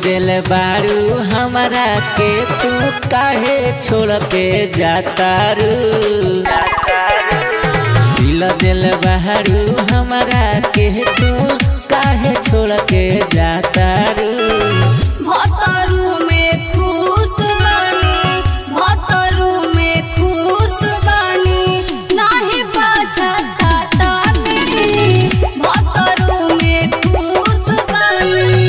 दिल बारू हमारा के तू काहे छोड़ के जाता रू दिल दिल बारू हमारा के तू काहे छोड़ के जाता रू भतरू में खुश बानी भतरू में खुश बानी नाही पछतातानी भतरू में खुश बानी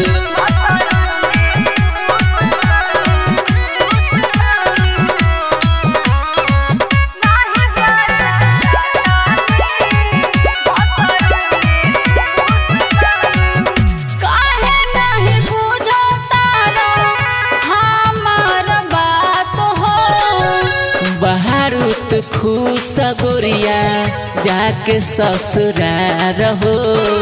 काहे नहीं बुझतारा हमार बात हो बहारू तू खुश गोरिया जाके ससुरार हो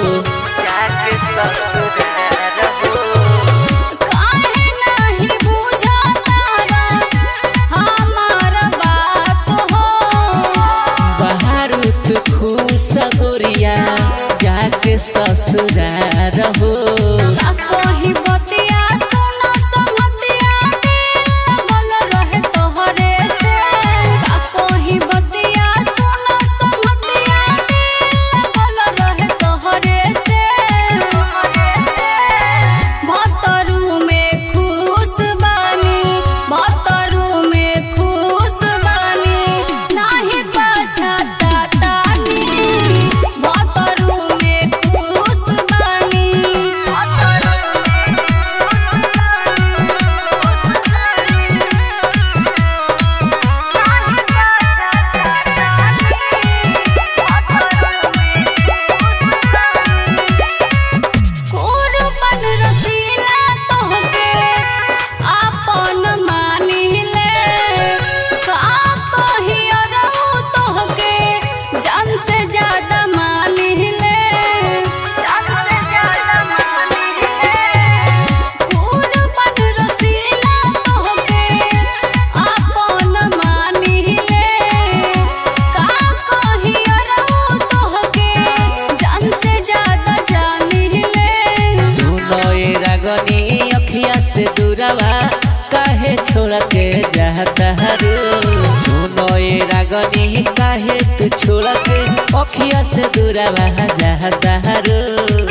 काहे नहीं बुझतारा हमार बात हो बहारू तू खुश गोरिया जाके ससुरार हो का कही बतिया सुना संगतिया दिल बन रहे तोहरे से का कही बतिया सुना संगतिया दिल बन रहे तोहरे से भतरू में खुश बानी भतरू में खुश बानी नाही पछतातानी भतरू में खुश बानी कुर्बन रसीला तोहके आपन मानिले का कहियो रहू तोहके जान से ज्यादा मानिले कुर्बन रसीला तोहके आपन मानिले का कहियो रहू तोहके जान से ज्यादा जानिले दोनों ये रागनी अखिया से दूरवा काहे छोड़ के जाता रू सुनो ये रागनी काहे तू छोड़ के अखिया से दूरवा जाता रू